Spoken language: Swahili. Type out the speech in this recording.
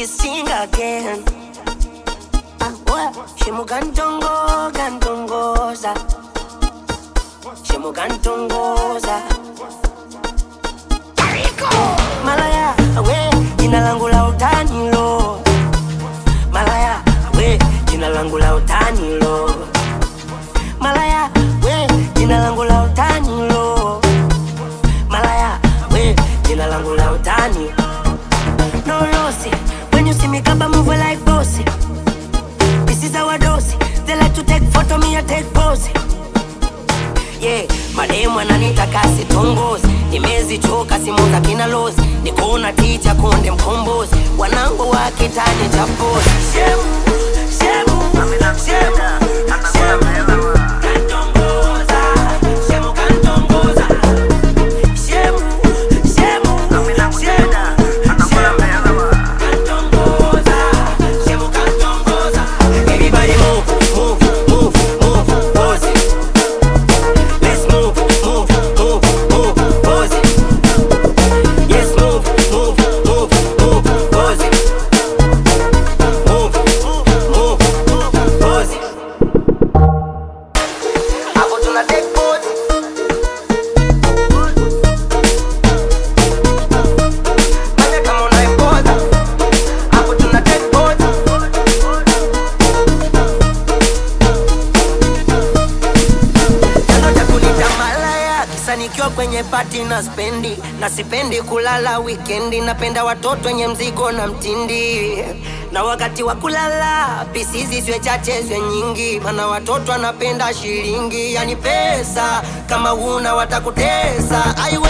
sing again. Ah, what? Shimugantongo, gantongoza. Shimugantongoza. Malaya, we, jina langu la utani lo. Malaya, we, jina langu la utani lo. Malaya, we, jina langu la utani lo. Malaya, we, jina langu la utani. No lossy, when you see me kaba move like bossy. This is our dose. They like to take photo, me I take pose. Yeah, mademu ananita kasi tongozi, nimezichoka simu za kina lozi, nikuona ticha konde mkombozi, wanangu wa kitani cha pozi. Shemu, shemu, shemu, shemu. Kantongoza, shemu kantongoza. Shemu, shemu, shemu, shemu. Kantongoza, shemu kantongoza. Everybody move, move, move, move, pose it. Let's move, move, move, move, pose it. Yes, move, move, move, move, pose it. Move, move, move, pose it. Hapo tuna take pose. Fanya kama unaipoza. Hapo tuna take pose. Chanzo cha kunita malaya kisa nikiwa kwenye pati na spendi na sipendi kulala wikendi, napenda watoto wenye mzigo na mtindi na wakati wa kulala pisizi zwe chache zwe nyingi, mana watoto wanapenda shilingi, yani pesa kama una watakutesa. Ai